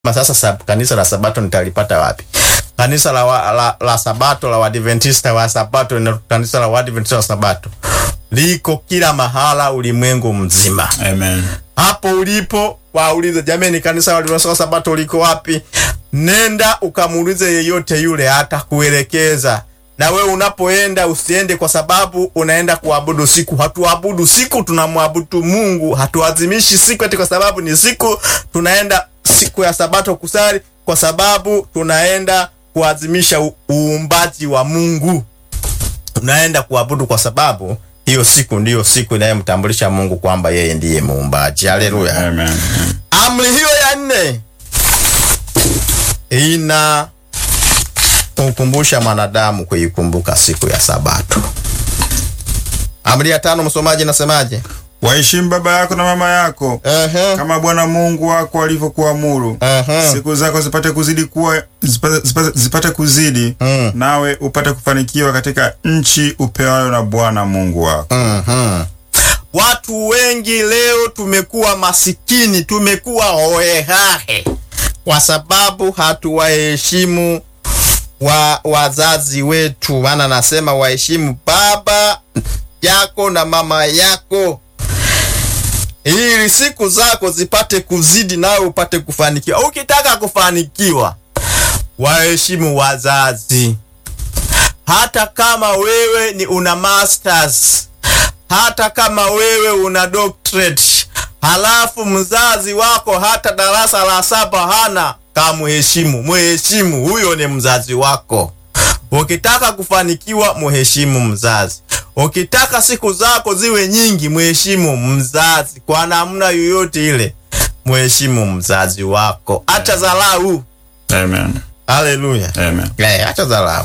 sasa sab, kanisa la Sabato nitalipata wapi? Kanisa la, wa, la, la Sabato la Waadventista wa Sabato na kanisa la Waadventista wa Sabato liko kila mahala ulimwengu mzima. Amen. Hapo ulipo waulize, jamani, kanisa la Waadventista wa Sabato liko wapi? Nenda ukamuulize yeyote yule, atakuelekeza. Na wewe unapoenda usiende kwa sababu unaenda kuabudu siku. Hatuabudu siku, tunamwabudu Mungu. Hatuadhimishi siku eti kwa sababu ni siku. Tunaenda siku ya Sabato kusali kwa sababu tunaenda kuadhimisha u- uumbaji wa Mungu. Tunaenda kuabudu kwa sababu hiyo siku ndiyo siku inayomtambulisha Mungu kwamba yeye ndiye muumbaji. Haleluya. Amen. Amri hiyo ya nne ina kukumbusha mwanadamu kuikumbuka siku ya Sabato. Amri ya tano, msomaji, nasemaje? Waheshimu baba yako na mama yako Ehe, kama Bwana Mungu wako alivyokuamuru. ehe. Siku zako zipate kuzidi kuwa zipate, zipate, zipate kuzidi Mm. nawe upate kufanikiwa katika nchi upewayo na Bwana Mungu wako. Mhm. Watu wengi leo tumekuwa masikini, tumekuwa hohehahe kwa sababu hatuwaheshimu wa wazazi wetu. Maana nasema waheshimu baba yako na mama yako, ili siku zako zipate kuzidi, nawe upate kufanikiwa. Ukitaka kufanikiwa, waheshimu wazazi, hata kama wewe ni una masters hata kama wewe una doctorate, halafu mzazi wako hata darasa la saba hana, kamuheshimu. Muheshimu, huyo ni mzazi wako. Ukitaka kufanikiwa, muheshimu mzazi. Ukitaka siku zako ziwe nyingi, muheshimu mzazi kwa namna yoyote ile. Muheshimu mzazi wako, acha dharau. Amen. Haleluya. Amen. Eh, acha dharau.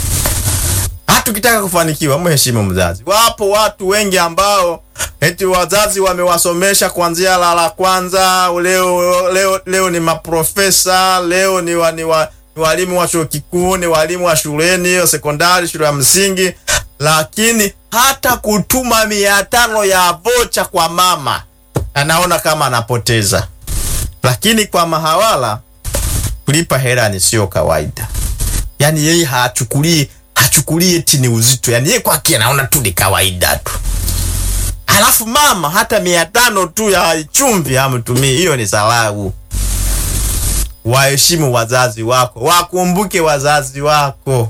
Hata ukitaka kufanikiwa mheshimu mzazi. Wapo watu wengi ambao eti wazazi wamewasomesha kuanzia la la kwanza, leo leo leo ni maprofesa, leo ni, wa, ni, wa, ni walimu wa chuo kikuu, ni walimu wa shuleni hiyo sekondari, shule ya msingi, lakini hata kutuma mia tano ya vocha kwa mama anaona kama anapoteza, lakini kwa mahawala kulipa hela ni sio kawaida. Yani yeye hachukulii hachukulii eti ni uzito, yani yeye kwake anaona tu ni kawaida tu. Halafu mama hata mia tano tu ya chumvi hamtumii, hiyo ni salau. Waheshimu wazazi wako, wakumbuke wazazi wako.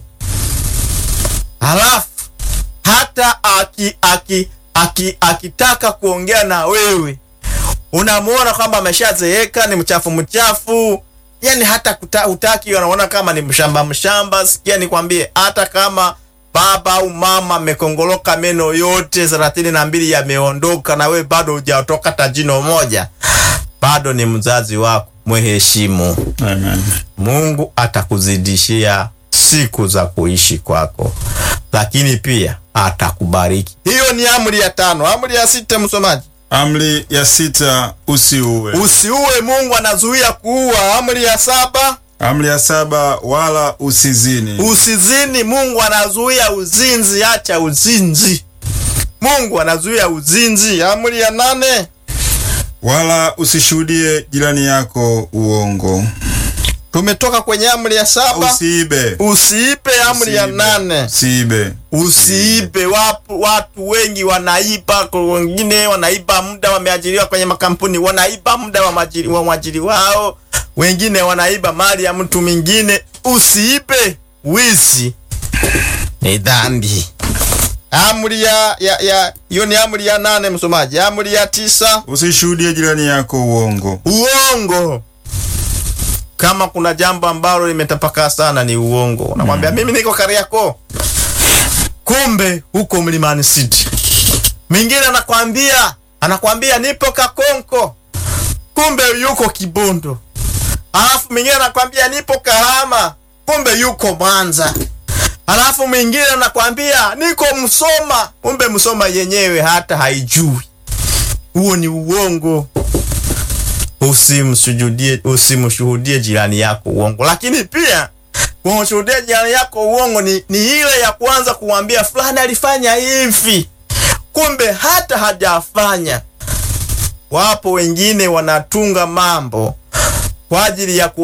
Halafu hata aki, aki, aki, akitaka kuongea na wewe unamuona kwamba ameshazeeka, ni mchafu mchafu, yani hata kuta, utaki, anaona kama ni mshamba mshamba. Sikia nikwambie, hata kama baba au mama amekongoloka meno yote thelathini na mbili yameondoka na we bado hujatoka hata jino moja, bado ni mzazi wako, mweheshimu. Amen. Mungu atakuzidishia siku za kuishi kwako, lakini pia atakubariki. Hiyo ni amri ya tano. Amri ya sita, msomaji Amri ya sita usiue. Usiue, Mungu anazuia kuua. Amri ya saba, Amri ya saba wala usizini. usizini, Mungu anazuia uzinzi. Acha uzinzi, Mungu anazuia uzinzi. Amri ya nane, Wala usishuhudie jirani yako uongo. tumetoka kwenye amri ya saba. Usiibe. Usiipe, amri ya Usiibe. nane. Usiibe. Usiibe. Wapo watu wengi wanaiba, kwa wengine wanaiba muda, wameajiriwa kwenye makampuni, wanaiba muda wa majiri, wa mwajiri wao, wengine wanaiba mali ya mtu mwingine. Usiibe. Wizi ni dhambi. Amri ya ya ya hiyo ni amri ya nane, msomaji. Amri ya tisa, Usishuhudie jirani yako uongo. uongo. Kama kuna jambo ambalo limetapakaa sana ni uongo. Unamwambia mimi niko Kariakoo, kumbe huko Mlimani City. Mwingine anakwambia anakwambia nipo Kakonko, kumbe yuko Kibondo. Alafu mwingine anakwambia nipo Kahama, kumbe yuko Mwanza. Alafu mwingine anakwambia niko Msoma, kumbe Msoma yenyewe hata haijui. Huo ni uongo. Usimsujudie, usimshuhudie jirani yako uongo. Lakini pia kumshuhudia jirani yako uongo ni, ni ile ya kuanza kumwambia fulani alifanya hivi, kumbe hata hajafanya. Wapo wengine wanatunga mambo kwa ajili ya ku